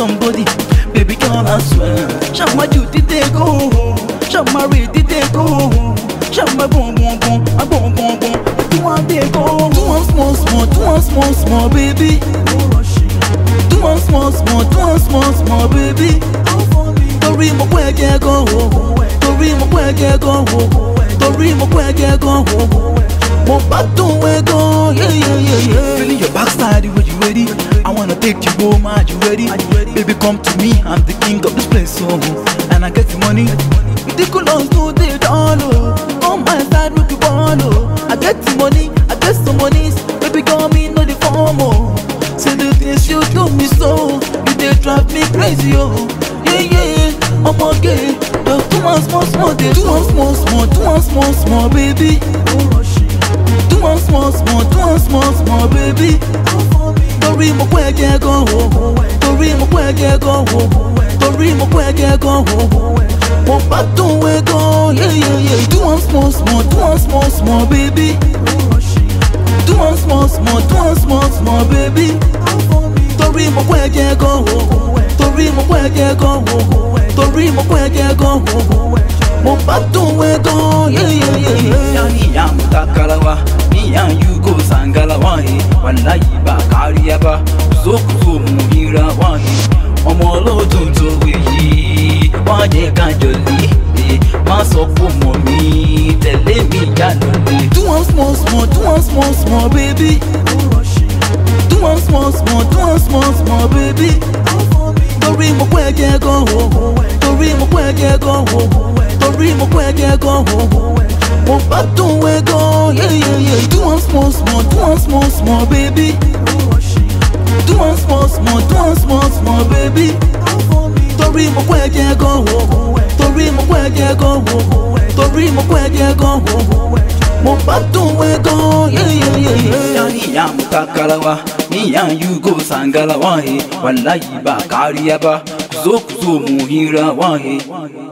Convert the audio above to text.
somebody. Baby girl, I swear. Shout my duty, they go. Shout my ready, they go. Shout my boom, boom, boom, a boom, boom, boom. Do one, they go. Do one small, small, do one small, small, baby. Do one small, small, do one small, small, baby. Torí mo pẹ́ ẹ̀jẹ̀ gan o. Torí mo pẹ́ ẹ̀jẹ̀ gan o. Torí mo pẹ́ ẹ̀jẹ̀ gan o. Mo bá dùn ẹ gan. Yeah, yeah, yeah, yeah. Feeling your backside when you ready. I wanna take you home, are you ready? Baby, come to me, I'm the king of this place, so and I get the money. Ridiculous, no they don't know. On my side, make you follow. I get the money, I get some monies. Baby, call me, no the form, oh. Say the things you do me so, you they drive me crazy, oh. Yeah, yeah, I'm okay. Just do one small, small, they do one small, small, do one small, small, baby. Do one small, small, do one small, small, baby. Torí mo pẹ́ ẹ̀jẹ̀ gan o. Torí mo pẹ́ ẹ̀jẹ̀ gan o. Torí mo pẹ́ ẹ̀jẹ̀ gan o. Mo bá dùn ẹ gan. Yeah, yeah, yeah. Do one small, small, do one small, small, baby. Do one small, small, do one small, small, baby. Torí mo pẹ́ ẹ̀jẹ̀ gan o. Torí mo pẹ́ ẹ̀jẹ̀ gan o. Torí mo pẹ́ ẹ̀jẹ̀ gan o. Mo bá dùn ẹ gan. Yeah, yeah, yeah, yeah. Iya mu takarawa, iya yugo sangalawa he. Wallahi ba kariya ba, zo ku zo mu hira wa he. Ọmọ olódùn tó wèyí, wọ́n jẹ́ ká jọ̀lé. eh. Má sọ fún mọ̀ mi, tẹ̀lé mi jáde. Do one small, small, do one small, small, baby. Do one small, small, do one small, small, baby. Torí mo pẹ́ ẹ̀jẹ̀ gan o. Torí mo pẹ́ ẹ̀jẹ̀ gan o. Torí mo pẹ́ ẹ̀jẹ̀ gan o. Mo bá dùn ẹ gan. Yeah, yeah, yeah. Do one small, small, do one small, small, baby. Do one small, small, do one small, small, baby. Torí mo pẹ́ ẹ̀jẹ̀ gan o. Torí mo pẹ́ ẹ̀jẹ̀ gan o. Torí mo pẹ́ ẹ̀jẹ̀ gan o. Mo bá dùn ẹ gan. Yeah, yeah, yeah, yeah. Iya mu takarawa, iya yugo sangalawa he. Wallahi ba kariya ba, zo ku zo mu hira wa he.